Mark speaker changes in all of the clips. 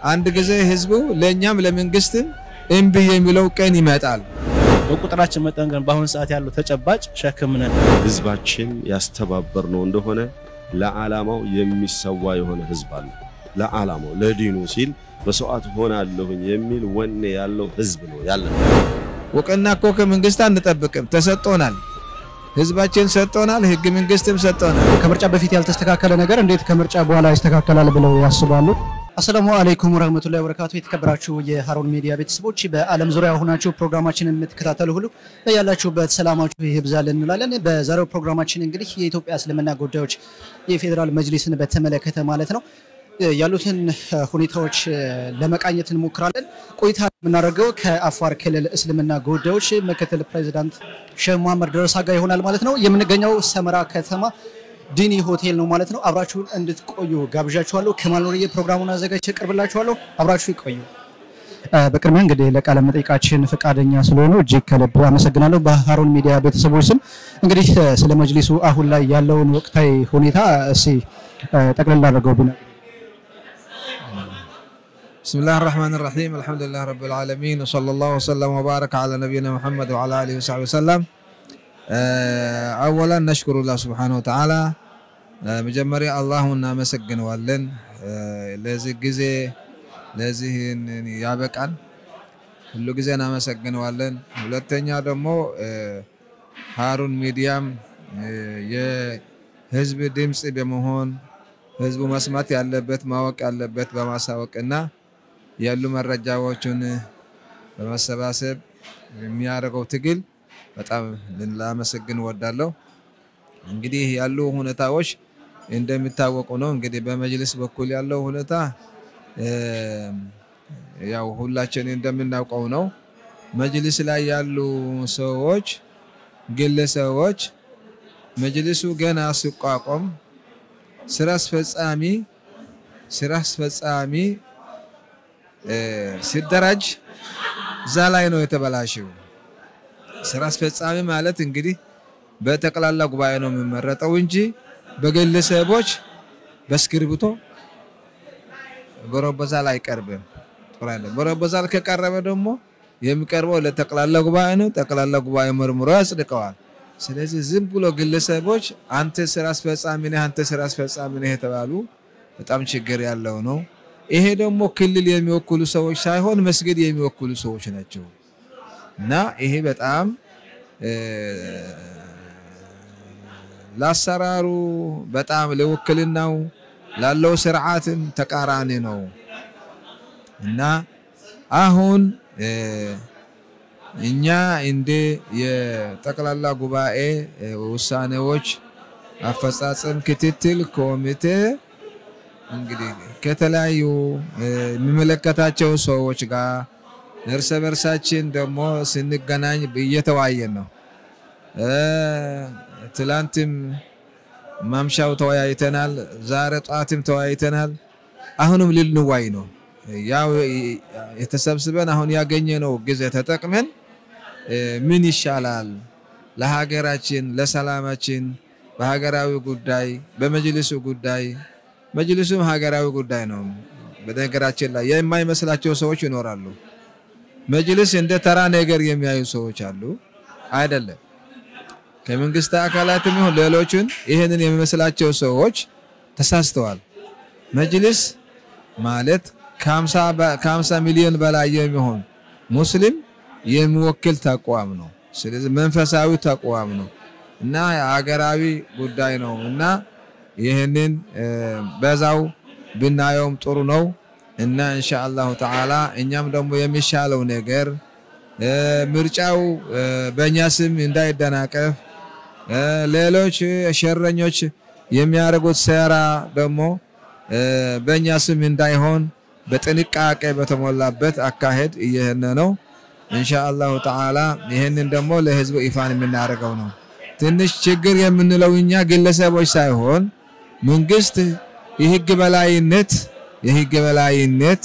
Speaker 1: አንድ ጊዜ ህዝቡ ለእኛም ለመንግስትም እምቢ የሚለው ቀን ይመጣል።
Speaker 2: በቁጥራችን መጠን ግን በአሁኑ ሰዓት ያለው ተጨባጭ ሸክም ነን።
Speaker 3: ህዝባችን ያስተባበር ነው እንደሆነ ለዓላማው የሚሰዋ የሆነ ህዝብ አለ። ለዓላማው ለዲኑ ሲል መስዋዕት ሆናለሁኝ የሚል ወኔ ያለው ህዝብ ነው ያለ።
Speaker 1: እውቅና እኮ ከመንግስት አንጠብቅም፣ ተሰጥቶናል። ህዝባችን ሰጥቶናል፣ ህግ መንግስትም ሰጥቶናል።
Speaker 4: ከምርጫ በፊት ያልተስተካከለ ነገር እንዴት ከምርጫ በኋላ ይስተካከላል ብለው ያስባሉ? አሰላሙ አለይኩም ወረህመቱላሂ ወበረካቱ። የተከበራችሁ የሀሩን ሚዲያ ቤተሰቦች በዓለም ዙሪያ ሆናችሁ ፕሮግራማችንን የምትከታተሉ ሁሉ ያላችሁበት ሰላማችሁ ይብዛል እንላለን። በዛሬው ፕሮግራማችን እንግዲህ የኢትዮጵያ እስልምና ጉዳዮች የፌዴራል መጅሊስን በተመለከተ ማለት ነው ያሉትን ሁኔታዎች ለመቃኘት እንሞክራለን። ቆይታ የምናደርገው ከአፋር ክልል እስልምና ጉዳዮች ምክትል ፕሬዚዳንት ሼህ መሐመድ ደረሳ ጋር ይሆናል ማለት ነው። የምንገኘው ሰመራ ከተማ ዲኒ ሆቴል ነው ማለት ነው። አብራችሁን እንድትቆዩ ጋብዣችኋለሁ። ከማል ኑርዬ ፕሮግራሙን አዘጋጅቼ እቀርብላችኋለሁ። አብራችሁ ይቆዩ። በቅድሚያ እንግዲህ ለቃለ መጠይቃችን ፈቃደኛ ስለሆኑ እጅግ ከልብ አመሰግናለሁ። በሀሩን ሚዲያ ቤተሰቦች ስም እንግዲህ ስለ መጅሊሱ አሁን ላይ ያለውን ወቅታዊ ሁኔታ እስኪ ጠቅልል አድርገው ቢነ
Speaker 1: بسم الله الرحمن الرحيم الحمد لله رب العالمين وصلى الله وسلم وبارك على نبينا محمد وعلى آله وصحبه وسلم أولا نشكر الله سبحانه وتعالى መጀመሪያ አላሁን እናመሰግነዋለን ለዚህ ጊዜ ለዚህ ያበቃን ሁሉ ጊዜ እናመሰግነዋለን። ሁለተኛ ደግሞ ሀሩን ሚዲያም የህዝብ ድምፅ በመሆን ህዝቡ መስማት ያለበት ማወቅ ያለበት በማሳወቅና ያሉ መረጃዎችን በመሰባሰብ የሚያደርገው ትግል በጣም ላመሰግን እወዳለሁ። እንግዲህ ያሉ ሁኔታዎች እንደሚታወቁ ነው። እንግዲህ በመጅልስ በኩል ያለው ሁኔታ ያው ሁላችን እንደምናውቀው ነው። መጅልስ ላይ ያሉ ሰዎች፣ ግለሰቦች መጅልሱ ገና ሲቋቋም ስራ አስፈጻሚ ስራ አስፈጻሚ ሲደራጅ እዛ ላይ ነው የተበላሸው። ስራ አስፈጻሚ ማለት እንግዲህ በጠቅላላ ጉባኤ ነው የሚመረጠው እንጂ በግለሰቦች በእስክሪብቶ በሮቦዛል አይቀርብም። በሮቦዛል ከቀረበ ደግሞ የሚቀርበው ለጠቅላላ ጉባኤ ነው። ጠቅላላ ጉባኤ መርምሮ ያጽድቀዋል። ስለዚህ ዝም ብሎ ግለሰቦች አንተ ስራ አስፈጻሚ ነህ፣ አንተ ስራ አስፈጻሚ ነህ የተባሉ በጣም ችግር ያለው ነው። ይሄ ደግሞ ክልል የሚወክሉ ሰዎች ሳይሆን መስጊድ የሚወክሉ ሰዎች ናቸው እና ይሄ በጣም ለአሰራሩ በጣም ለውክልናው ላለው ስርዓትም ተቃራኒ ነው እና አሁን እኛ እንደ የጠቅላላ ጉባኤ ውሳኔዎች አፈጻጸም ክትትል ኮሚቴ እንግዲህ ከተለያዩ የሚመለከታቸው ሰዎች ጋር እርስ በርሳችን ደግሞ ስንገናኝ እየተወያየን ነው። ትላንትም ማምሻው ተወያይተናል። ዛሬ ጠዋትም ተወያይተናል። አሁንም ልንዋይ ነው። ያው የተሰብስበን አሁን ያገኘነው ጊዜ ተጠቅመን ምን ይሻላል ለሀገራችን፣ ለሰላማችን፣ በሀገራዊ ጉዳይ፣ በመጅልሱ ጉዳይ መጅልሱም ሀገራዊ ጉዳይ ነው። በነገራችን ላይ የማይመስላቸው ሰዎች ይኖራሉ። መጅልስ እንደ ተራ ነገር የሚያዩ ሰዎች አሉ። አይደለም። ከመንግስት አካላትም ይሁን ሌሎችን ይህንን የሚመስላቸው ሰዎች ተሳስተዋል። መጅልስ ማለት ከ50 ሚሊዮን በላይ የሚሆን ሙስሊም የሚወክል ተቋም ነው። ስለዚህ መንፈሳዊ ተቋም ነው እና ሀገራዊ ጉዳይ ነው እና ይህንን በዛው ብናየውም ጥሩ ነው እና ኢንሻአላሁ ተዓላ እኛም ደግሞ የሚሻለው ነገር ምርጫው በእኛ ስም እንዳይደናቀፍ ሌሎች ሸረኞች የሚያደርጉት ሴራ ደግሞ በእኛ ስም እንዳይሆን በጥንቃቄ በተሞላበት አካሄድ እየሄድን ነው። ኢንሻአላሁ ተዓላ ይህንን ደግሞ ለህዝቡ ይፋን የምናደርገው ነው። ትንሽ ችግር የምንለው እኛ ግለሰቦች ሳይሆን መንግስት የህግ በላይነት የህግ በላይነት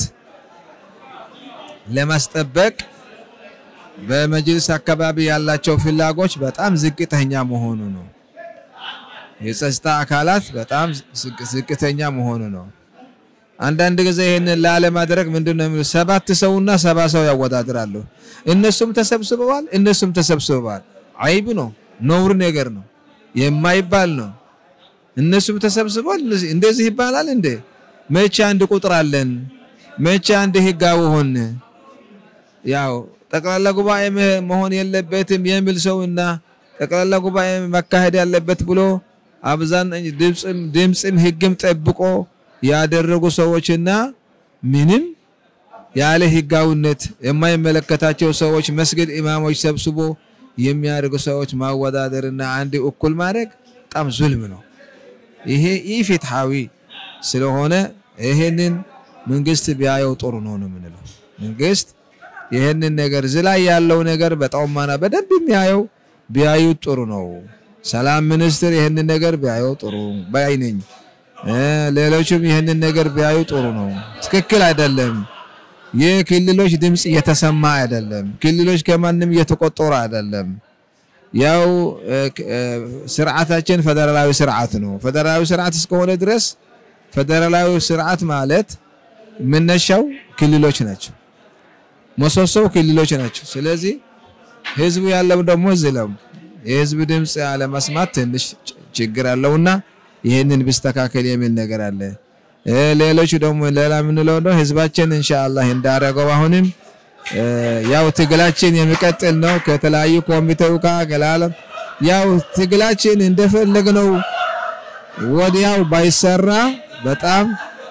Speaker 1: ለማስጠበቅ በመጅልስ አካባቢ ያላቸው ፍላጎች በጣም ዝቅተኛ መሆኑ ነው። የጸጥታ አካላት በጣም ዝቅተኛ መሆኑ ነው። አንዳንድ ጊዜ ይህንን ላለማድረግ ምንድን ነው የሚሉት? ሰባት ሰውና ሰባ ሰው ያወዳድራሉ። እነሱም ተሰብስበዋል፣ እነሱም ተሰብስበዋል። አይብ ነው፣ ነውር ነገር ነው፣ የማይባል ነው። እነሱም ተሰብስበዋል። እንደዚህ ይባላል እንዴ? መቼ አንድ ቁጥር አለን? መቼ አንድ ህጋዊ ሆን? ያው ጠቅላላ ጉባኤ መሆን የለበትም የሚል ሰውና ጠቅላላ ጉባኤ መካሄድ ያለበት ብሎ አብዛኛው ድምፅም ድምፅም ህግም ጠብቆ ያደረጉ ሰዎችና ምንም ያለ ህጋዊነት የማይመለከታቸው ሰዎች መስጊድ ኢማሞች ሰብስቦ የሚያደርጉ ሰዎች ማወዳደርና አንድ እኩል ማድረግ በጣም ዙልም ነው። ይሄ ኢፍትሐዊ ስለሆነ ይሄንን መንግስት ቢያየው ጥሩ ነው ነው የምንለው። መንግስት ይሄንን ነገር እዚህ ላይ ያለው ነገር በጣውማና በደንብ የሚያየው ቢያዩት ጥሩ ነው። ሰላም ሚኒስትር ይህንን ነገር ቢያየው ጥሩ ባይ ነኝ። ሌሎችም ይህንን ነገር ቢያዩ ጥሩ ነው። ትክክል አይደለም። የክልሎች ድምፅ እየተሰማ አይደለም። ክልሎች ከማንም እየተቆጠሩ አይደለም። ያው ስርዓታችን ፌደራላዊ ስርዓት ነው። ፌደራላዊ ስርዓት እስከሆነ ድረስ ፌደራላዊ ስርዓት ማለት መነሻው ክልሎች ናቸው፣ መሰሶው ክልሎች ናቸው። ስለዚህ ህዝቡ ያለው ደግሞ እዚህ ነው። የህዝብ ድምፅ አለመስማት ትንሽ ችግር አለውና ይህንን ቢስተካከል የሚል ነገር አለ። ሌሎቹ ደግሞ ሌላ የምንለው ነው ህዝባችን ኢንሻአላህ እንዳረገው አሁንም ያው ትግላችን የሚቀጥል ነው። ከተለያዩ ኮሚቴው ጋር ገላለም ያው ትግላችን እንደፈለግነው ወዲያው ባይሰራ በጣም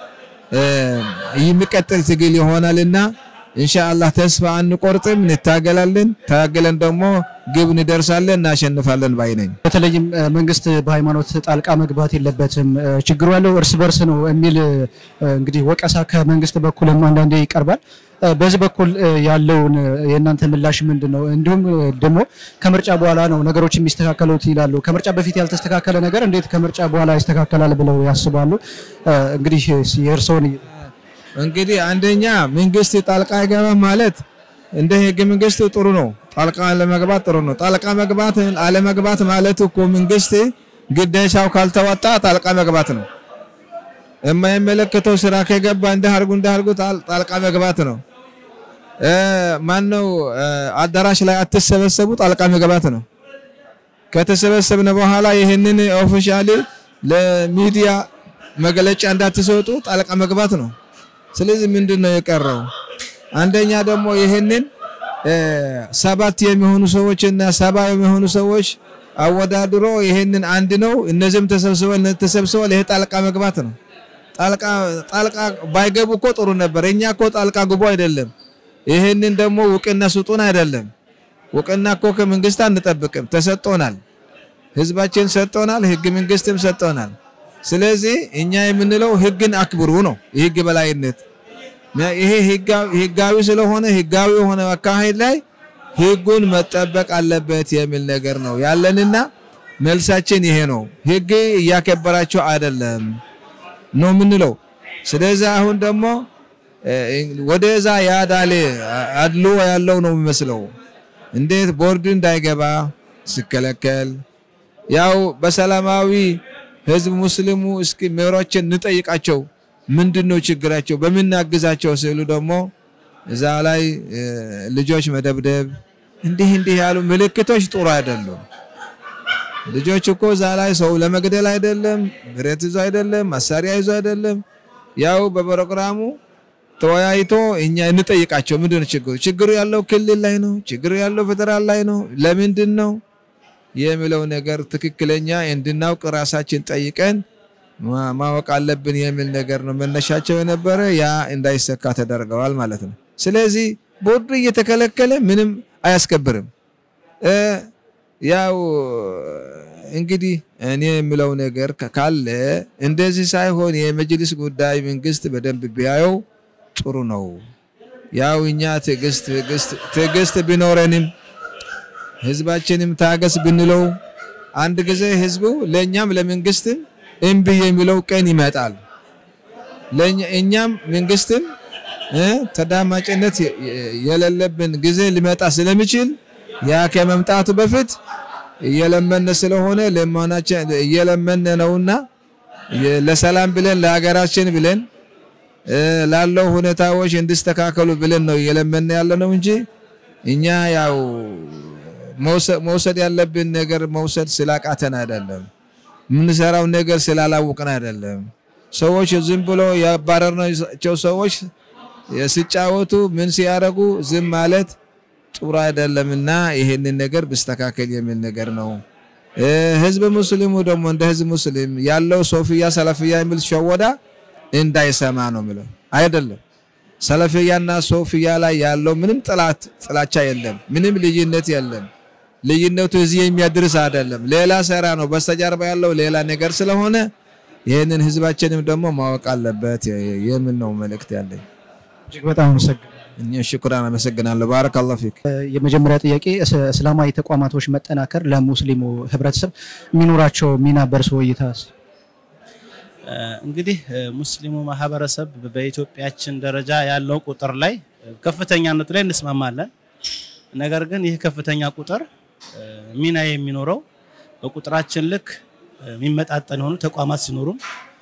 Speaker 1: የሚቀጥል ትግል ይሆናልና ኢንሻአላህ ተስፋ አንቆርጥም፣ እንታገላለን። ታገለን ደግሞ ግብ እንደርሳለን፣ እናሸንፋለን ባይ ነኝ።
Speaker 4: በተለይም መንግስት በሃይማኖት ጣልቃ መግባት የለበትም ችግሩ ያለው እርስ በርስ ነው የሚል እንግዲህ ወቀሳ ከመንግስት በኩልም አንዳንዴ ይቀርባል። በዚህ በኩል ያለውን የእናንተ ምላሽ ምንድን ነው? እንዲሁም ደግሞ ከምርጫ በኋላ ነው ነገሮች የሚስተካከሉት ይላሉ። ከምርጫ በፊት ያልተስተካከለ ነገር እንዴት ከምርጫ በኋላ ይስተካከላል ብለው ያስባሉ? እንግዲህ የእርስዎን
Speaker 1: እንግዲህ አንደኛ መንግስት ጣልቃ አይገባም ማለት እንደ ህገ መንግስት ጥሩ ነው። ጣልቃ አለመግባት ጥሩ ነው። ጣልቃ መግባት አለመግባት ማለት እኮ መንግስት ግዴታው ካልተወጣ ጣልቃ መግባት ነው። የማይመለከተው ስራ ከገባ እንዳርጉ እንዳርጉ ጣልቃ መግባት ነው። ማነው አዳራሽ ላይ አትሰበሰቡ ጣልቃ መግባት ነው። ከተሰበሰብነ በኋላ ይህንን ኦፊሻሊ ለሚዲያ መግለጫ እንዳትሰጡ ጣልቃ መግባት ነው። ስለዚህ ምንድን ነው የቀረው? አንደኛ ደግሞ ይህንን ሰባት የሚሆኑ ሰዎች እና ሰባ የሚሆኑ ሰዎች አወዳድሮ ይህንን አንድ ነው እነዚህም ተሰብስበው ተሰብስበው ይሄ ጣልቃ መግባት ነው። ጣልቃ ጣልቃ ባይገቡ እኮ ጥሩ ነበር። እኛ እኮ ጣልቃ ግቡ አይደለም። ይህንን ደግሞ ውቅና ስጡን አይደለም። ውቅና እኮ ከመንግስት አንጠብቅም፣ ተሰጥቶናል። ህዝባችን ሰጥቶናል፣ ህግ መንግስትም ሰጥቶናል። ስለዚህ እኛ የምንለው ህግን አክብሩ ነው። የህግ በላይነት ይሄ ህጋዊ ስለሆነ ህጋዊ የሆነ አካሄድ ላይ ህጉን መጠበቅ አለበት የሚል ነገር ነው ያለንና መልሳችን ይሄ ነው። ህግ እያከበራቸው አይደለም ነው የምንለው። ስለዚህ አሁን ደግሞ ወደዛ ያዳሌ አድሎ ያለው ነው የሚመስለው። እንዴት ቦርድ እንዳይገባ ሲከለከል ያው በሰላማዊ ህዝብ ሙስሊሙ እስኪ መሪዎችን እንጠይቃቸው ምንድን ነው ችግራቸው በምናግዛቸው ሲሉ ደግሞ እዛ ላይ ልጆች መደብደብ እንዲህ እንዲህ ያሉ ምልክቶች ጥሩ አይደሉም። ልጆች እኮ እዛ ላይ ሰው ለመግደል አይደለም፣ ብረት ይዞ አይደለም፣ መሳሪያ ይዞ አይደለም። ያው በፕሮግራሙ ተወያይቶ እኛ እንጠይቃቸው ምንድን ነው ችግሩ? ችግሩ ያለው ክልል ላይ ነው፣ ችግሩ ያለው ፌደራል ላይ ነው። ለምንድን ነው የሚለው ነገር ትክክለኛ እንድናውቅ ራሳችን ጠይቀን ማወቅ አለብን የሚል ነገር ነው መነሻቸው የነበረ። ያ እንዳይሰካ ተደርገዋል ማለት ነው። ስለዚህ ቦርዱ እየተከለከለ ምንም አያስከብርም። ያው እንግዲህ እኔ የምለው ነገር ካለ እንደዚህ ሳይሆን የመጅሊስ ጉዳይ መንግስት በደንብ ቢያየው ጥሩ ነው። ያው እኛ ትዕግስት ትዕግስት ቢኖረንም ህዝባችንም ታገስ ብንለው አንድ ጊዜ ህዝቡ ለእኛም ለመንግስትም እምቢ የሚለው ቀን ይመጣል። እኛም መንግስትም ተዳማጭነት የሌለብን ጊዜ ሊመጣ ስለሚችል ያ ከመምጣቱ በፊት እየለመነ ስለሆነ ለማናችን እየለመነ ነውና ለሰላም ብለን ለሀገራችን ብለን ላለው ሁኔታዎች እንዲስተካከሉ ብለን ነው እየለመን ያለ ነው እንጂ እኛ ያው መውሰድ ያለብን ነገር መውሰድ ስላቃተን አይደለም። የምንሰራው ነገር ስላላወቅን አይደለም። ሰዎች ዝም ብሎ ያባረርናቸው ሰዎች ሲጫወቱ ምን ሲያደርጉ ዝም ማለት ጥሩ አይደለምና ይሄንን ነገር ብስተካከል የሚል ነገር ነው። ህዝብ ሙስሊሙ ደግሞ እንደ ህዝብ ሙስሊም ያለው ሶፊያ ሰለፍያ የሚል ሸወዳ እንዳይሰማ ነው የሚለው አይደለም። ሰለፍያና ሶፊያ ላይ ያለው ምንም ጥላት ጥላቻ የለም፣ ምንም ልዩነት የለም። ልዩነቱ እዚህ የሚያድርስ አይደለም፣ ሌላ ስራ ነው። በስተጀርባ ያለው ሌላ ነገር ስለሆነ ይህንን ህዝባችንም ደግሞ ማወቅ አለበት የሚል ነው መልእክት ያለኝ።
Speaker 4: እጅግ በጣም አመሰግናለሁ።
Speaker 1: እኛ ሽኩራን አመሰግናለሁ። ባረከላሁ ፊክ።
Speaker 4: የመጀመሪያ ጥያቄ እስላማዊ ተቋማቶች መጠናከር ለሙስሊሙ ህብረተሰብ የሚኖራቸው ሚና በእርስ እይታስ?
Speaker 2: እንግዲህ ሙስሊሙ ማህበረሰብ በኢትዮጵያችን ደረጃ ያለው ቁጥር ላይ ከፍተኛነቱ ላይ እንስማማለን። ነገር ግን ይህ ከፍተኛ ቁጥር ሚና የሚኖረው በቁጥራችን ልክ የሚመጣጠን የሆኑ ተቋማት ሲኖሩም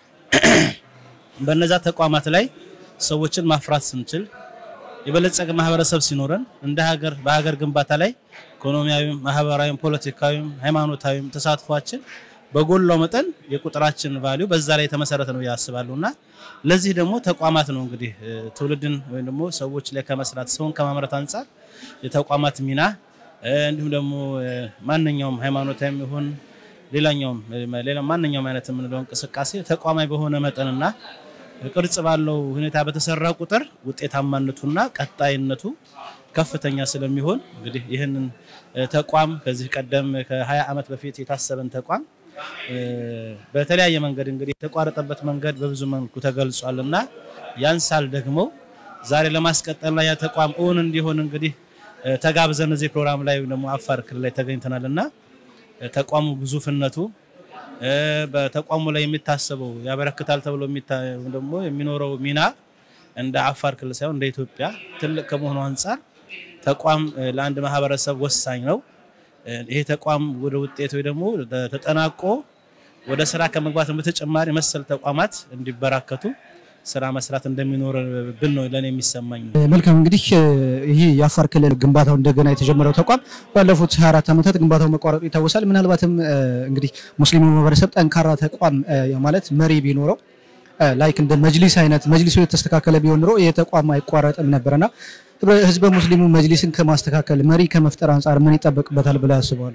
Speaker 2: በነዛ ተቋማት ላይ ሰዎችን ማፍራት ስንችል የበለጸገ ማህበረሰብ ሲኖረን እንደ ሀገር በሀገር ግንባታ ላይ ኢኮኖሚያዊም፣ ማህበራዊም፣ ፖለቲካዊም ሃይማኖታዊም ተሳትፏችን በጎላው መጠን የቁጥራችን ቫሊዩ በዛ ላይ የተመሰረተ ነው ያስባሉ እና ለዚህ ደግሞ ተቋማት ነው እንግዲህ ትውልድን ወይም ደግሞ ሰዎች ላይ ከመስራት ሰውን ከማምረት አንጻር የተቋማት ሚና እንዲሁም ደግሞ ማንኛውም ሃይማኖታዊም ይሁን ሌላኛውም ሌላ ማንኛውም አይነት የምንለው እንቅስቃሴ ተቋማዊ በሆነ መጠንና ቅርጽ ባለው ሁኔታ በተሰራ ቁጥር ውጤታማነቱና ቀጣይነቱ ከፍተኛ ስለሚሆን እንግዲህ ይህንን ተቋም ከዚህ ቀደም ከ20 ዓመት በፊት የታሰበን ተቋም በተለያየ መንገድ እንግዲህ የተቋረጠበት መንገድ በብዙ መልኩ ተገልጿል እና ያንሳል ደግሞ ዛሬ ለማስቀጠልና ያ ተቋም እውን እንዲሆን እንግዲህ ተጋብዘን እዚህ ፕሮግራም ላይ ደግሞ አፋር ክልል ላይ ተገኝተናል እና ተቋሙ ግዙፍነቱ በተቋሙ ላይ የሚታሰበው ያበረክታል ተብሎ ደግሞ የሚኖረው ሚና እንደ አፋር ክልል ሳይሆን እንደ ኢትዮጵያ ትልቅ ከመሆኑ አንጻር ተቋም ለአንድ ማህበረሰብ ወሳኝ ነው። ይሄ ተቋም ወደ ውጤት ወይ ደግሞ ተጠናቆ ወደ ስራ ከመግባት በተጨማሪ መሰል ተቋማት እንዲበራከቱ ስራ መስራት እንደሚኖርብን ነው ለእኔ የሚሰማኝ።
Speaker 4: መልካም እንግዲህ ይህ የአፋር ክልል ግንባታው እንደገና የተጀመረው ተቋም ባለፉት 24 ዓመታት ግንባታው መቋረጡ ይታወሳል። ምናልባትም እንግዲህ ሙስሊሙ ማህበረሰብ ጠንካራ ተቋም ማለት መሪ ቢኖረው ላይክ እንደ መጅሊስ አይነት መጅሊሱ የተስተካከለ ቢሆን ኖሮ ይህ ተቋም አይቋረጥም ነበርና ህዝበ ሙስሊሙ መጅሊስን ከማስተካከል መሪ ከመፍጠር አንጻር ምን ይጠበቅበታል ብለው ያስባሉ?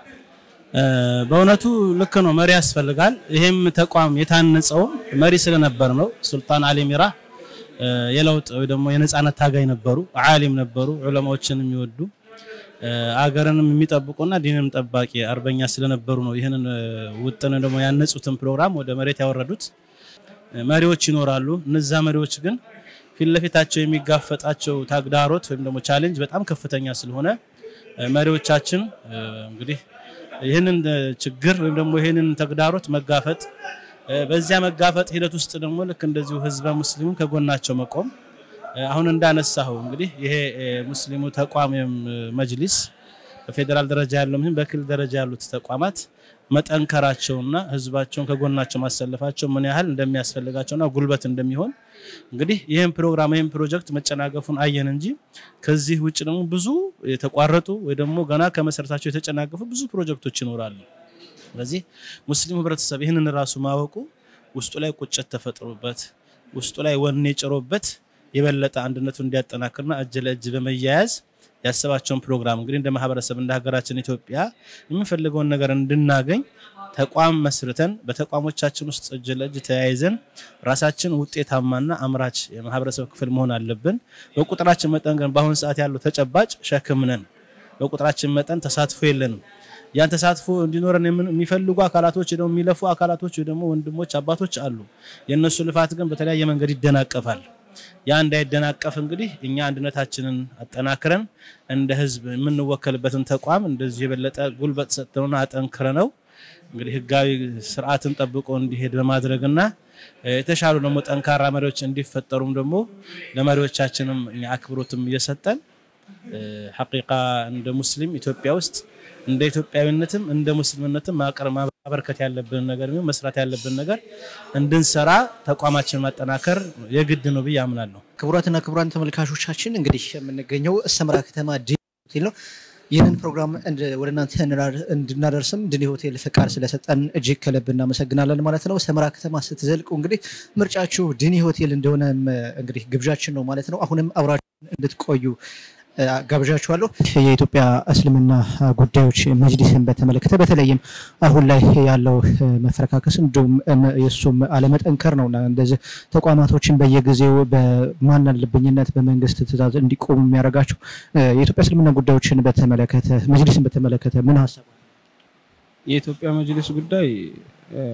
Speaker 2: በእውነቱ ልክ ነው፣ መሪ ያስፈልጋል። ይሄም ተቋም የታነጸው መሪ ስለነበር ነው። ሱልጣን አሊ ሚራ የለውጥ ወይ ደግሞ የነጻነት ታጋይ ነበሩ፣ ዓሊም ነበሩ፣ ዑለማዎችን የሚወዱ አገርንም የሚጠብቁና ዲንም ጠባቂ አርበኛ ስለነበሩ ነው ይህንን ውጥን ደግሞ ያነጹትን ፕሮግራም ወደ መሬት ያወረዱት። መሪዎች ይኖራሉ። እነዛ መሪዎች ግን ፊት ለፊታቸው የሚጋፈጣቸው ተግዳሮት ወይም ደግሞ ቻሌንጅ በጣም ከፍተኛ ስለሆነ መሪዎቻችን እንግዲህ ይህንን ችግር ወይም ደግሞ ይህንን ተግዳሮት መጋፈጥ በዚያ መጋፈጥ ሂደት ውስጥ ደግሞ ልክ እንደዚሁ ህዝበ ሙስሊሙ ከጎናቸው መቆም አሁን እንዳነሳው እንግዲህ ይሄ ሙስሊሙ ተቋም መጅሊስ በፌዴራል ደረጃ ያለው በክልል ደረጃ ያሉት ተቋማት መጠንከራቸውና ህዝባቸውን ከጎናቸው ማሰለፋቸው ምን ያህል እንደሚያስፈልጋቸውና ጉልበት እንደሚሆን እንግዲህ ይህን ፕሮግራም ይህን ፕሮጀክት መጨናገፉን አየን እንጂ ከዚህ ውጭ ደግሞ ብዙ የተቋረጡ ወይ ደግሞ ገና ከመሰረታቸው የተጨናገፉ ብዙ ፕሮጀክቶች ይኖራሉ። ስለዚህ ሙስሊሙ ህብረተሰብ ይህንን ራሱ ማወቁ ውስጡ ላይ ቁጭት ተፈጥሮበት ውስጡ ላይ ወኔ ጭሮበት የበለጠ አንድነቱን እንዲያጠናክርና እጅ ለእጅ በመያያዝ ያሰባቸውን ፕሮግራም እንግዲህ እንደ ማህበረሰብ እንደ ሀገራችን ኢትዮጵያ የምንፈልገውን ነገር እንድናገኝ ተቋም መስርተን በተቋሞቻችን ውስጥ እጅ ለእጅ ተያይዘን ራሳችን ውጤታማና አምራች የማህበረሰብ ክፍል መሆን አለብን። በቁጥራችን መጠን ግን በአሁኑ ሰዓት ያለው ተጨባጭ ሸክም ነን። በቁጥራችን መጠን ተሳትፎ የለንም። ያን ተሳትፎ እንዲኖረን የሚፈልጉ አካላቶች ደግሞ የሚለፉ አካላቶች ደግሞ ወንድሞች አባቶች አሉ። የእነሱ ልፋት ግን በተለያየ መንገድ ይደናቀፋል። ያ እንዳይደናቀፍ እንግዲህ እኛ አንድነታችንን አጠናክረን እንደ ህዝብ የምንወከልበትን ተቋም እንደዚህ የበለጠ ጉልበት ሰጥተውና አጠንክረ ነው እንግዲህ ህጋዊ ስርዓትን ጠብቆ እንዲሄድ በማድረግና የተሻሉ ደግሞ ጠንካራ መሪዎች እንዲፈጠሩም ደግሞ ለመሪዎቻችንም እኛ አክብሮትም እየሰጠን ሐቂቃ እንደ ሙስሊም ኢትዮጵያ ውስጥ እንደ ኢትዮጵያዊነትም እንደ ሙስሊምነትም ማቅረብ ማበርከት ያለብን ነገር ቢሆን መስራት ያለብን ነገር እንድንሰራ ተቋማችን ማጠናከር የግድ ነው ብዬ አምናለሁ።
Speaker 4: ክቡራትና ክቡራን ተመልካቾቻችን እንግዲህ የምንገኘው ሰመራ ከተማ ድኒ ሆቴል ነው። ይህንን ፕሮግራም እንድ- ወደ እናንተ እንድና- እንድናደርስም ድኒ ሆቴል ፍቃድ ስለሰጠን እጅግ ከልብ እናመሰግናለን ማለት ነው። ሰመራ ከተማ ስትዘልቁ እንግዲህ ምርጫችሁ ድኒ ሆቴል እንደሆነ እንግዲህ ግብዣችን ነው ማለት ነው። አሁንም አብራችሁን እንድትቆዩ እ፣ ጋብዣችኋለሁ። የኢትዮጵያ እስልምና ጉዳዮች መጅሊስን በተመለከተ በተለይም አሁን ላይ ያለው እ፣ መፈረካከስ እንዲሁም እም፣ የእሱም አለመጠንከር ነው እና እንደዚህ ተቋማቶችን በየጊዜው በማናለብኝነት በመንግስት ትዕዛዝ እንዲቆሙ የሚያደርጋቸው እ፣ የኢትዮጵያ እስልምና ጉዳዮችን በተመለከተ መጅሊስን በተመለከተ ምን ሀሳብ አለ?
Speaker 5: የኢትዮጵያ መጅሊስ ጉዳይ እ፣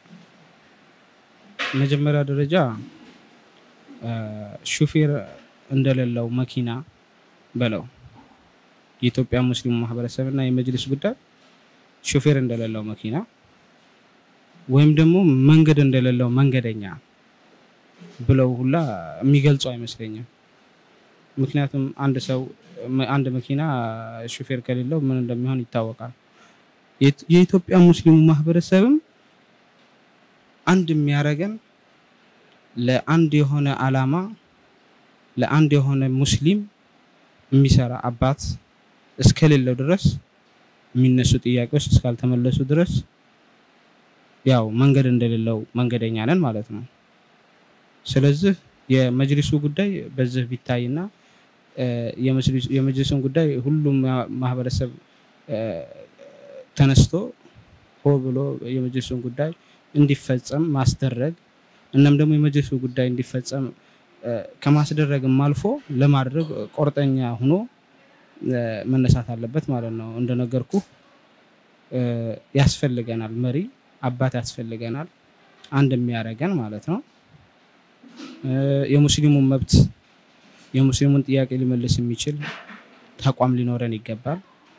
Speaker 5: መጀመሪያ ደረጃ እ፣ ሹፌር እንደሌለው መኪና በለው የኢትዮጵያ ሙስሊሙ ማህበረሰብ እና የመጅሊስ ጉዳይ ሹፌር እንደሌለው መኪና ወይም ደግሞ መንገድ እንደሌለው መንገደኛ ብለው ሁላ የሚገልጹ አይመስለኝም። ምክንያቱም አንድ ሰው አንድ መኪና ሹፌር ከሌለው ምን እንደሚሆን ይታወቃል። የት- የኢትዮጵያ ሙስሊሙ ማህበረሰብም አንድ የሚያደርገን ለአንድ የሆነ አላማ ለአንድ የሆነ ሙስሊም የሚሰራ አባት እስከሌለው ድረስ የሚነሱ ጥያቄዎች እስካልተመለሱ ድረስ ያው መንገድ እንደሌለው መንገደኛ ነን ማለት ነው። ስለዚህ የመጅሊሱ ጉዳይ በዚህ ቢታይና እ፣ የመጅሊሱ- የመጅሊሱን ጉዳይ ሁሉም ማ- ማህበረሰብ እ፣ ተነስቶ ሆ ብሎ የመጅሊሱን ጉዳይ እንዲፈጸም ማስደረግ እናም ደግሞ የመጅሊሱ ጉዳይ እንዲፈጸም እ፣ ከማስደረግም አልፎ ለማድረግ ቆርጠኛ ሆኖ እ፣ መነሳት አለበት ማለት ነው። እንደነገርኩ እ፣ ያስፈልገናል፣ መሪ አባት ያስፈልገናል፣ አንድ የሚያደርገን ማለት ነው። እ፣ የሙስሊሙን መብት የሙስሊሙን ጥያቄ ሊመልስ የሚችል ተቋም ሊኖረን ይገባል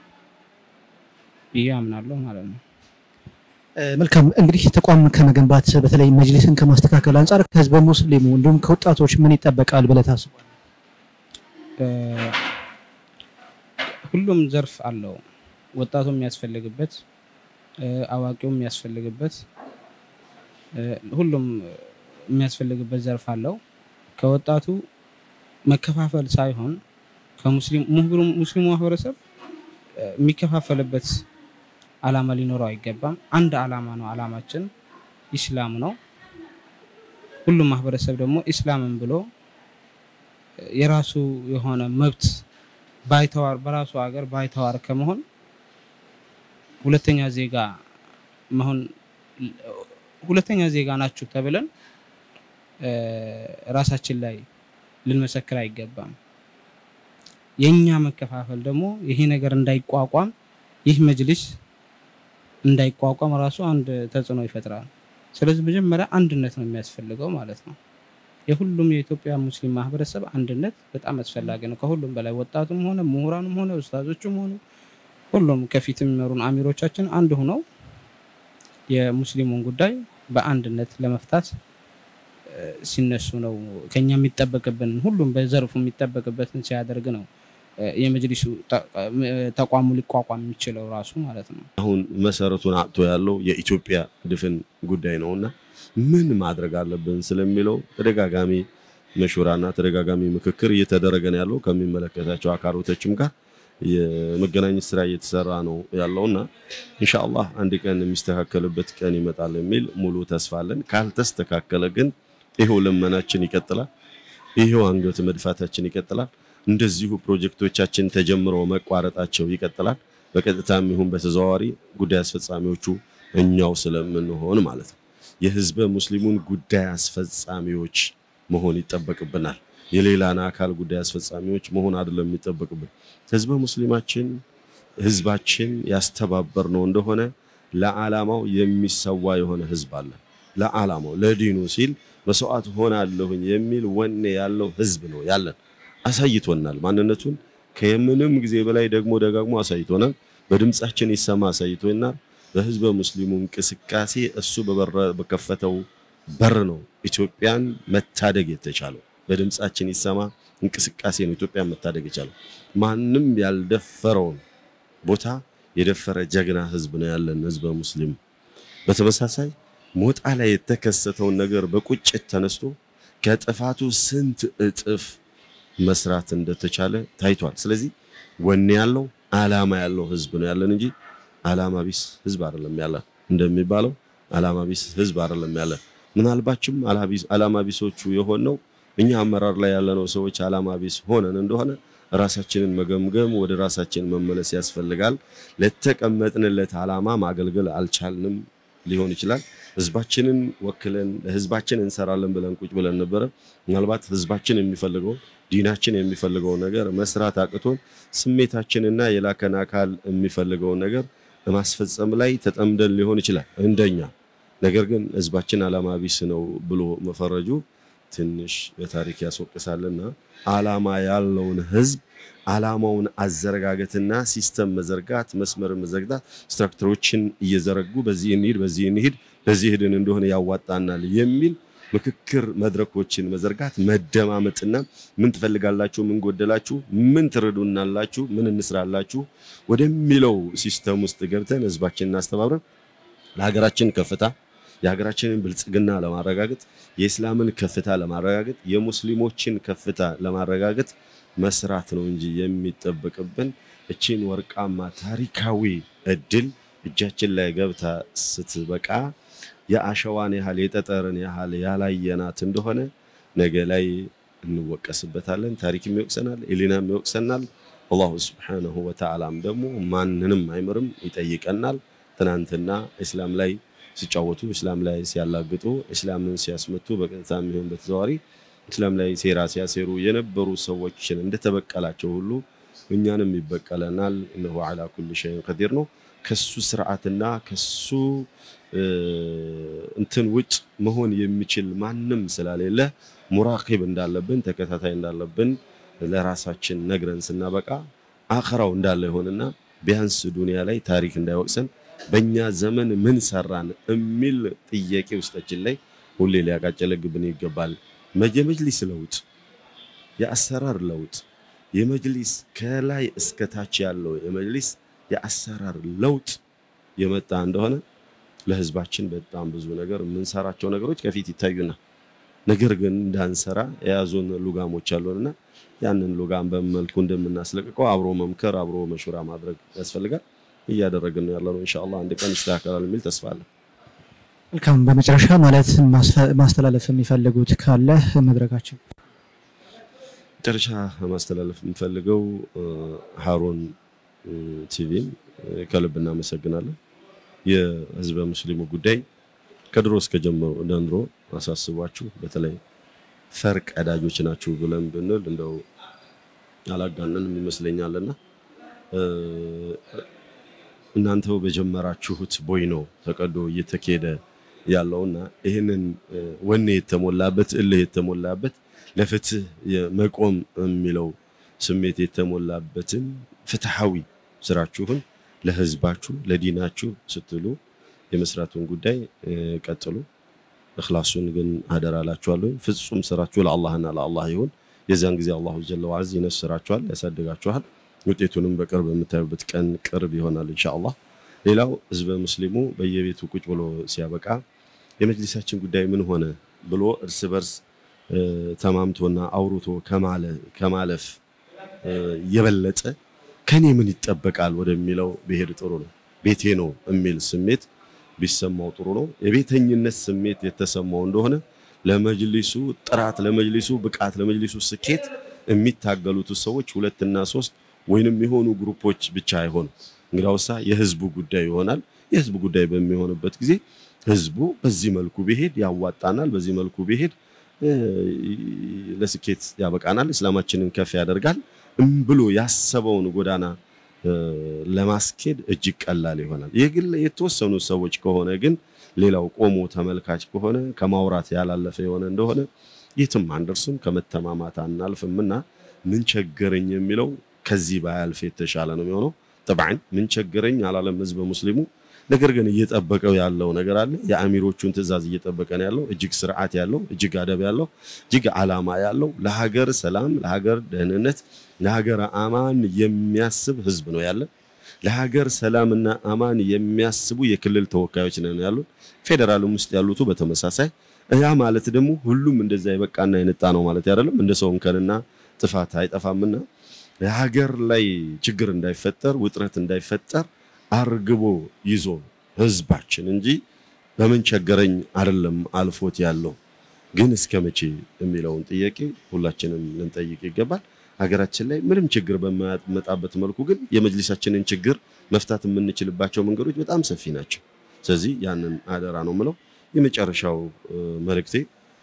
Speaker 5: ብዬ አምናለሁ ማለት ነው።
Speaker 4: እ፣ መልካም እንግዲህ ተቋም ከመገንባት በተለይ መጅሊስን ከማስተካከል አንጻር ከህዝበ ሙስሊሙ እንዲሁም ከወጣቶች ምን ይጠበቃል ብለህ ታስባለህ?
Speaker 5: እ፣ ሁሉም ዘርፍ አለው። ወጣቱ የሚያስፈልግበት እ፣ አዋቂው የሚያስፈልግበት እ፣ ሁሉም የሚያስፈልግበት ዘርፍ አለው። ከወጣቱ መከፋፈል ሳይሆን ከሙስሊም ሙህብሩ- ሙስሊሙ ማህበረሰብ እ፣ የሚከፋፈልበት አላማ ሊኖረው አይገባም። አንድ አላማ ነው። አላማችን ኢስላም ነው። ሁሉም ማህበረሰብ ደግሞ ኢስላምን ብሎ እ፣ የራሱ የሆነ መብት ባይተዋር በራሱ ሀገር ባይተዋር ከመሆን ሁለተኛ ዜጋ መሆን ሁለተኛ ዜጋ ናችሁ ተብለን እ፣ ራሳችን ላይ ልንመሰክር አይገባም። የኛ መከፋፈል ደግሞ ይሄ ነገር እንዳይቋቋም ይህ መጅሊስ እንዳይቋቋም ራሱ አንድ ተጽዕኖ ይፈጥራል። ስለዚህ መጀመሪያ አንድነት ነው የሚያስፈልገው ማለት ነው። የሁሉም የኢትዮጵያ ሙስሊም ማህበረሰብ አንድነት በጣም አስፈላጊ ነው። ከሁሉም በላይ ወጣቱም ሆነ ምሁራኑም ሆነ ኡስታዞቹም ሆኑ ሁሉም ከፊት የሚመሩን አሚሮቻችን አንድ ሆነው የሙስሊሙን ጉዳይ በአንድነት ለመፍታት እ፣ ሲነሱ ነው ከኛ የሚጠበቅብን ሁሉም በዘርፉ የሚጠበቅበትን ሲያደርግ ነው እ፣ የመጅሊሱ ተ- እ፣ ተቋሙ ሊቋቋም የሚችለው ራሱ ማለት ነው።
Speaker 3: አሁን መሰረቱን አጥቶ ያለው የኢትዮጵያ ድፍን ጉዳይ ነውና ምን ማድረግ አለብን ስለሚለው ተደጋጋሚ መሹራና ተደጋጋሚ ምክክር እየተደረገ ነው ያለው ከሚመለከታቸው አካሎቶችም ጋር የመገናኘት ስራ እየተሰራ ነው ያለውና ኢንሻአላህ አንድ ቀን የሚስተካከልበት ቀን ይመጣል የሚል ሙሉ ተስፋ አለን። ካልተስተካከለ ግን ይሄው ልመናችን ይቀጥላል። ይሄው አንገት መድፋታችን ይቀጥላል። እንደዚሁ ፕሮጀክቶቻችን ተጀምረው መቋረጣቸው ይቀጥላል። በቀጥታም ይሁን በተዘዋዋሪ ጉዳይ አስፈጻሚዎቹ እኛው ስለምንሆን ማለት ነው። የህዝበ ሙስሊሙን ጉዳይ አስፈጻሚዎች መሆን ይጠበቅብናል። የሌላን አካል ጉዳይ አስፈጻሚዎች መሆን አይደለም የሚጠበቅብን። ህዝበ ሙስሊማችን ህዝባችን ያስተባበር ነው እንደሆነ ለዓላማው የሚሰዋ የሆነ ህዝብ አለ። ለዓላማው ለዲኑ ሲል መስዋዕት ሆናለሁኝ የሚል ወኔ ያለው ህዝብ ነው ያለን። አሳይቶናል ማንነቱን ከምንም ጊዜ በላይ ደግሞ ደጋግሞ አሳይቶናል። በድምጻችን ይሰማ አሳይቶናል። በህዝበ ሙስሊሙ እንቅስቃሴ እሱ በበረ- በከፈተው በር ነው ኢትዮጵያን መታደግ የተቻለው። በድምጻችን ይሰማ እንቅስቃሴ ነው ኢትዮጵያን መታደግ የቻለው። ማንም ያልደፈረውን ቦታ የደፈረ ጀግና ህዝብ ነው ያለን ህዝበ ሙስሊም። በተመሳሳይ ሞጣ ላይ የተከሰተውን ነገር በቁጭት ተነስቶ ከጥፋቱ ስንት እጥፍ መስራት እንደተቻለ ታይቷል። ስለዚህ ወኔ ያለው አላማ ያለው ህዝብ ነው ያለን እንጂ አላማ ቢስ ህዝብ አይደለም ያለ እንደሚባለው አላማ ቢስ ህዝብ አይደለም ያለ። ምናልባችም አላማ ቢሶቹ የሆነው እኛ አመራር ላይ ያለነው ሰዎች አላማ ቢስ ሆነን እንደሆነ ራሳችንን መገምገም ወደ ራሳችን መመለስ ያስፈልጋል። ለተቀመጥንለት አላማ ማገልገል አልቻልንም ሊሆን ይችላል። ህዝባችንን ወክለን ለህዝባችን እንሰራለን ብለን ቁጭ ብለን ነበረ። ምናልባት ህዝባችን የሚፈልገው ዲናችን የሚፈልገው ነገር መስራት አቅቶን ስሜታችንና የላከን አካል የሚፈልገውን ነገር ለማስፈጸም ላይ ተጠምደን ሊሆን ይችላል እንደኛ። ነገር ግን ህዝባችን አላማ ቢስ ነው ብሎ መፈረጁ ትንሽ በታሪክ ያስወቅሳልና አላማ ያለውን ህዝብ አላማውን አዘረጋገትና ሲስተም መዘርጋት፣ መስመር መዘርጋት፣ ስትራክቸሮችን እየዘረጉ በዚህ እንሂድ፣ በዚህ እንሂድ፣ በዚህ ሄድን እንደሆነ ያዋጣናል የሚል ምክክር መድረኮችን መዘርጋት፣ መደማመጥና ምን ትፈልጋላችሁ፣ ምን ጎደላችሁ፣ ምን ትረዱናላችሁ፣ ምን እንስራላችሁ ወደሚለው ሲስተም ውስጥ ገብተን ህዝባችንን አስተባብረን ለሀገራችን ከፍታ የሀገራችንን ብልጽግና ለማረጋገጥ የእስላምን ከፍታ ለማረጋገጥ የሙስሊሞችን ከፍታ ለማረጋገጥ መስራት ነው እንጂ የሚጠበቅብን እቺን ወርቃማ ታሪካዊ እድል እጃችን ላይ ገብታ ስትበቃ የአሸዋን ያህል የጠጠርን ያህል ያላየናት እንደሆነ ነገ ላይ እንወቀስበታለን። ታሪክም ይወቅሰናል፣ ኢሊናም ይወቅሰናል። አላሁ ስብሓነሁ ወተዓላም ደግሞ ማንንም አይምርም፣ ይጠይቀናል። ትናንትና እስላም ላይ ሲጫወቱ እስላም ላይ ሲያላግጡ እስላምን ሲያስመቱ በቀጥታ የሚሆን በተዘዋዋሪ እስላም ላይ ሴራ ሲያሴሩ የነበሩ ሰዎችን እንደተበቀላቸው ሁሉ እኛንም ይበቀለናል። እነሆ ዓላ ኩል ሸይን ቀዲር ነው። ከሱ ስርዓትና ከሱ እንትን ውጭ መሆን የሚችል ማንም ስለሌለ ሙራቂብ እንዳለብን ተከታታይ እንዳለብን ለራሳችን ነግረን ስናበቃ አኸራው እንዳለ ይሆንና ቢያንስ ዱንያ ላይ ታሪክ እንዳይወቅሰን በእኛ ዘመን ምን ሰራን የሚል ጥያቄ ውስጣችን ላይ ሁሌ ሊያቃጨለግብን ይገባል። የመጅሊስ ለውጥ፣ የአሰራር ለውጥ፣ የመጅሊስ ከላይ እስከ ታች ያለው የመጅሊስ የአሰራር ለውጥ የመጣ እንደሆነ ለህዝባችን በጣም ብዙ ነገር የምንሰራቸው ነገሮች ከፊት ይታዩና ነገር ግን እንዳንሰራ የያዙን ሉጋሞች አሉንና ያንን ሉጋም በመልኩ እንደምናስለቅቀው አብሮ መምከር አብሮ መሹራ ማድረግ ያስፈልጋል። እያደረግን ነው ያለነው። ኢንሻአላህ አንድ ቀን ይስተካከላል የሚል ተስፋ አለ።
Speaker 4: መልካም። በመጨረሻ ማለት ማስተላለፍ የሚፈልጉት ካለ መድረካችን
Speaker 3: መጨረሻ ማስተላለፍ የምፈልገው ሃሩን ቲቪን ከልብ እናመሰግናለን። የህዝበ ሙስሊሙ ጉዳይ ከድሮ እስከ ጀምሮ ደንድሮ አሳስቧችሁ በተለይ ፈር ቀዳጆች ናችሁ ብለን ብንል እንደው አላጋነንም ይመስለኛልና እናንተው በጀመራችሁት ቦይ ነው ተቀዶ እየተኬደ ያለውና ይህንን ወኔ የተሞላበት እልህ የተሞላበት ለፍትህ መቆም የሚለው ስሜት የተሞላበትን ፍትሐዊ ስራችሁን ለህዝባችሁ ለዲናችሁ ስትሉ የመስራቱን ጉዳይ ቀጥሉ። እኽላሱን ግን አደራ እላችኋለሁ። ፍጹም ስራችሁ ለአላህና ለአላህ ይሁን። የዚያን ጊዜ አላሁ ጀለ ወዐዝ ይነስራችኋል፣ ያሳድጋችኋል። ውጤቱንም በቅርብ የምታዩበት ቀን ቅርብ ይሆናል ኢንሻአላህ። ሌላው ህዝበ ሙስሊሙ በየቤቱ ቁጭ ብሎ ሲያበቃ የመጅሊሳችን ጉዳይ ምን ሆነ ብሎ እርስ በርስ ተማምቶና አውርቶ ከማለፍ የበለጠ ከኔ ምን ይጠበቃል ወደሚለው ብሄድ ጥሩ ነው። ቤቴ ነው የሚል ስሜት ቢሰማው ጥሩ ነው። የቤተኝነት ስሜት የተሰማው እንደሆነ ለመጅሊሱ ጥራት፣ ለመጅሊሱ ብቃት፣ ለመጅሊሱ ስኬት የሚታገሉት ሰዎች ሁለትና ሶስት ወይንም የሆኑ ግሩፖች ብቻ አይሆኑ። እንግዲያውሳ የህዝቡ ጉዳይ ይሆናል። የህዝቡ ጉዳይ በሚሆንበት ጊዜ ህዝቡ በዚህ መልኩ ቢሄድ ያዋጣናል፣ በዚህ መልኩ ቢሄድ ለስኬት ያበቃናል፣ እስላማችንን ከፍ ያደርጋል ብሎ ያሰበውን ጎዳና ለማስኬድ እጅግ ቀላል ይሆናል። የግል የተወሰኑ ሰዎች ከሆነ ግን ሌላው ቆሞ ተመልካች ከሆነ ከማውራት ያላለፈ የሆነ እንደሆነ የትም አንደርስም፣ ከመተማማት አናልፍም እና ምን ቸገረኝ የሚለው ከዚህ ባያልፍ የተሻለ ነው የሚሆነው። ጠብዓን ምን ቸገረኝ አላለም ህዝበ ሙስሊሙ። ነገር ግን እየጠበቀው ያለው ነገር አለ። የአሚሮቹን ትዕዛዝ እየጠበቀ ነው ያለው። እጅግ ስርዓት ያለው፣ እጅግ አደብ ያለው፣ እጅግ አላማ ያለው ለሀገር ሰላም፣ ለሀገር ደህንነት፣ ለሀገር አማን የሚያስብ ህዝብ ነው ያለ። ለሀገር ሰላምና አማን የሚያስቡ የክልል ተወካዮች ነን ያሉት፣ ፌዴራልም ውስጥ ያሉቱ በተመሳሳይ ያ ማለት ደግሞ ሁሉም እንደዛ የበቃና የነጣ ነው ማለት አይደለም። እንደ ሰው እንከንና ጥፋት አይጠፋምና የሀገር ላይ ችግር እንዳይፈጠር ውጥረት እንዳይፈጠር አርግቦ ይዞ ህዝባችን እንጂ በምን ቸገረኝ አይደለም አልፎት ያለው ግን እስከ መቼ የሚለውን ጥያቄ ሁላችንም ልንጠይቅ ይገባል። ሀገራችን ላይ ምንም ችግር በማያመጣበት መልኩ ግን የመጅሊሳችንን ችግር መፍታት የምንችልባቸው መንገዶች በጣም ሰፊ ናቸው። ስለዚህ ያንን አደራ ነው ምለው። የመጨረሻው መልእክቴ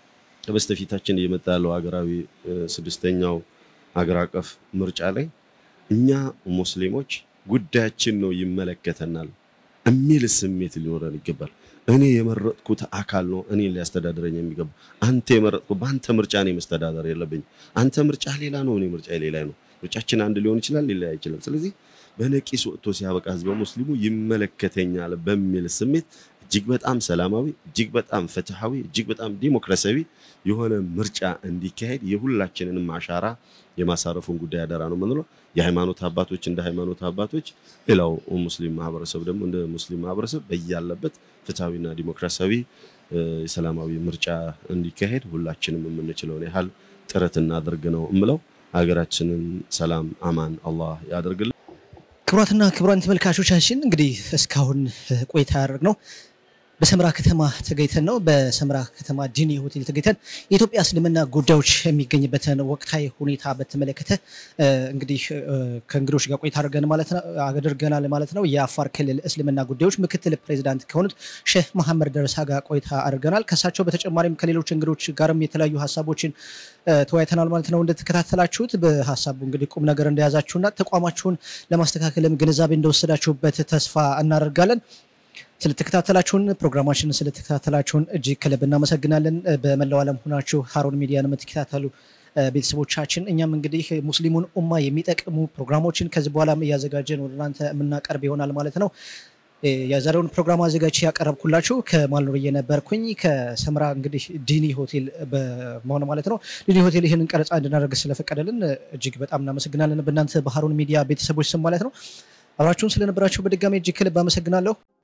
Speaker 3: በስተፊታችን እየመጣ ያለው ሀገራዊ ስድስተኛው ሀገር አቀፍ ምርጫ ላይ እኛ ሙስሊሞች ጉዳያችን ነው ይመለከተናል የሚል ስሜት ሊኖረን ይገባል። እኔ የመረጥኩት አካል ነው እኔን ሊያስተዳድረኝ የሚገባ። አንተ የመረጥኩ በአንተ ምርጫ እኔ መስተዳደር የለብኝ። አንተ ምርጫ ሌላ ነው፣ እኔ ምርጫ ሌላ ነው። ምርጫችን አንድ ሊሆን ይችላል፣ ሊለያይ ይችላል። ስለዚህ በነቂስ ወጥቶ ሲያበቃ ህዝበ ሙስሊሙ ይመለከተኛል በሚል ስሜት እጅግ በጣም ሰላማዊ፣ እጅግ በጣም ፍትሐዊ፣ እጅግ በጣም ዲሞክራሲያዊ የሆነ ምርጫ እንዲካሄድ የሁላችንንም አሻራ የማሳረፉን ጉዳይ አደራ ነው የምንለው። የሃይማኖት አባቶች እንደ ሃይማኖት አባቶች፣ ሌላው ሙስሊም ማህበረሰብ ደግሞ እንደ ሙስሊም ማህበረሰብ በያለበት ፍትሐዊና ዲሞክራሲያዊ የሰላማዊ ምርጫ እንዲካሄድ ሁላችንም የምንችለውን ያህል ጥረት እናደርግ ነው እምለው። ሀገራችንን ሰላም አማን አላህ ያደርግልን።
Speaker 4: ክቡራትና ክቡራን ተመልካቾቻችን እንግዲህ እስካሁን ቆይታ ያደረግነው በሰመራ ከተማ ተገኝተን ነው። በሰመራ ከተማ ዲኒ ሆቴል ተገኝተን የኢትዮጵያ እስልምና ጉዳዮች የሚገኝበትን ወቅታዊ ሁኔታ በተመለከተ እንግዲህ ከእንግዶች ጋር ቆይታ አድርገን ማለት ነው አድርገናል ማለት ነው። የአፋር ክልል እስልምና ጉዳዮች ምክትል ፕሬዚዳንት ከሆኑት ሼህ መሐመድ ደረሳ ጋር ቆይታ አድርገናል። ከሳቸው በተጨማሪም ከሌሎች እንግዶች ጋርም የተለያዩ ሀሳቦችን ተወያይተናል ማለት ነው። እንደተከታተላችሁት በሀሳቡ እንግዲህ ቁም ነገር እንደያዛችሁና ተቋማችሁን ለማስተካከልም ግንዛቤ እንደወሰዳችሁበት ተስፋ እናደርጋለን። ስለተከታተላችሁን ፕሮግራማችንን ስለተከታተላችሁን እጅግ ከልብ እናመሰግናለን። በመላው ዓለም ሆናችሁ ሀሩን ሚዲያን የምትከታተሉ ቤተሰቦቻችን እኛም እንግዲህ ሙስሊሙን ኡማ የሚጠቅሙ ፕሮግራሞችን ከዚህ በኋላ እያዘጋጀን ወደ እናንተ የምናቀርብ ይሆናል ማለት ነው። የዛሬውን ፕሮግራም አዘጋጅ ያቀረብኩላችሁ ከማልኖር የነበርኩኝ ከሰምራ እንግዲህ ዲኒ ሆቴል በመሆን ማለት ነው። ዲኒ ሆቴል ይህንን ቀረጻ እንድናደርግ ስለፈቀደልን እጅግ በጣም እናመሰግናለን። በእናንተ በሀሩን ሚዲያ ቤተሰቦች ስም ማለት ነው። አብራችሁን ስለነበራችሁ በድጋሚ እጅግ ከልብ አመሰግናለሁ።